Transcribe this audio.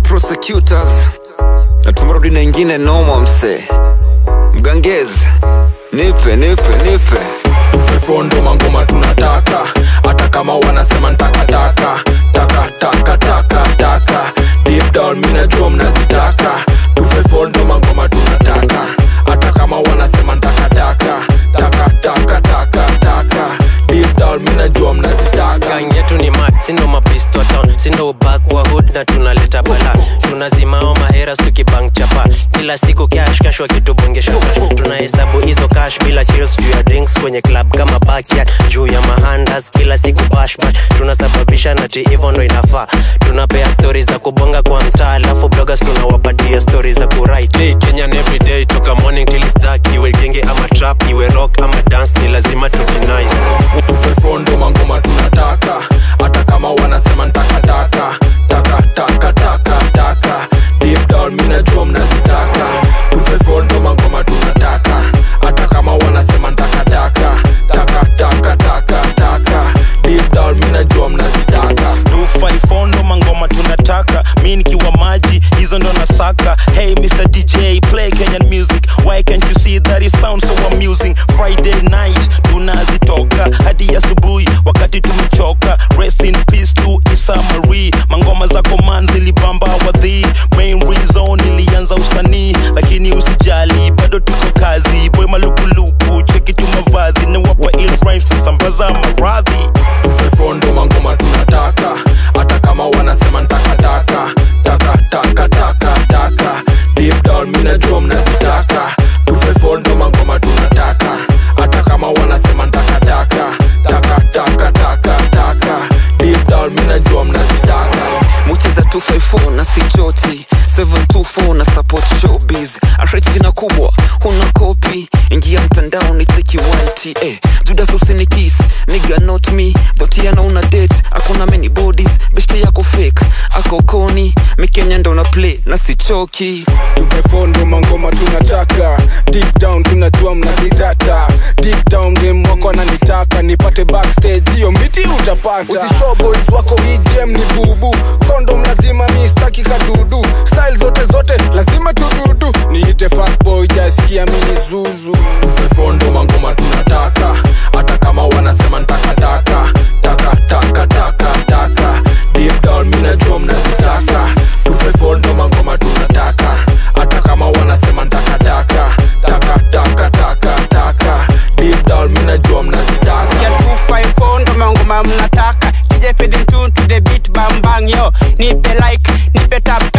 prosecutors na tumerudi na ingine noma mse mgangezi nipe nipe nipe tumefondo mangoma tunataka hata kama wanasema ntakataka taka taka taka taka deep down minajua mnazitaka tumefondo mangoma tunataka hata kama wanasema ntakataka taka taka taka taka deep down minajua mnazitaka gang yetu ni mat sindo mapisto town sindo ubak wa hood na tunaleta bala tunazimao maheras tukibang chapa kila siku cash cash wakitubongesha cash tunahesabu hizo cash bila chills juu ya drinks kwenye club kama backyard juu ya mahandas kila siku bash bash tunasababisha nati hivyo ndo inafaa tunapea stori za kubonga kwa mtaa alafu bloggers tunawapatia stori za kuwrite hey, kenyan everyday toka morning till it's dark iwe genge ama trap iwe rock ama dance ni lazima tujinice tumefondo mangoma tunataka hata kama wanasema ntakataka taka taka taka taka deep down minajua mnazitaka tumefondo mangoma tunataka hata kama wanasema ntakataka taka taka taka taka deep down minajua mnazitaka 254 ndo mangoma tunataka mi nikiwa maji hizo ndo nasaka hey mr dj play kenyan music why can't you see that it sounds so amusing friday night tunazitoka hadi asubuhi wakati tumechoka rest in peace to isa marie mangoma za command zilibamba wadhi main reason ilianza usanii lakini usijali bado tuko kazi boy malukuluku cheki tu mavazi nawapa ill rhymes kusambaza maradhi tumefondo mangoma tunataka hata kama wanasema ntakataka taka taka taka taka deep down minajua mnazitaka tumefondo mangoma tunataka hata kama wanasema ntakataka taka taka taka taka deep down minajua mnazitaka muti za 254 na sichoti 724 na support showbiz arech jina kubwa huna kopi ingia mtandao ni teki white eh. judas usinikis niga not me dhotiana una date akona many bodies beshte yako fake ako koni mikenya ndo na play na sichoki tumefondo mangoma tunataka deep down tunajua mnazitata deep down game wako ananitaka nipate backstage hiyo miti utapata Usishow boys wako EGM ni bubu kondom lazima mi staki kadudu style zote zote lazima tududu niite fuckboy jasikia mini zuzu tumefondo mangoma tunataka hata kama wanasema ntakataka taka taka taka taka deep down minajua mnazitaka tumefondo mangoma tunataka hata kama wanasema ntakataka taka taka taka taka deep down minajua mnazitaka ya 254 ndo mangoma mnataka DJ feeding tune to the beat bang bang yo nipe like nipe tap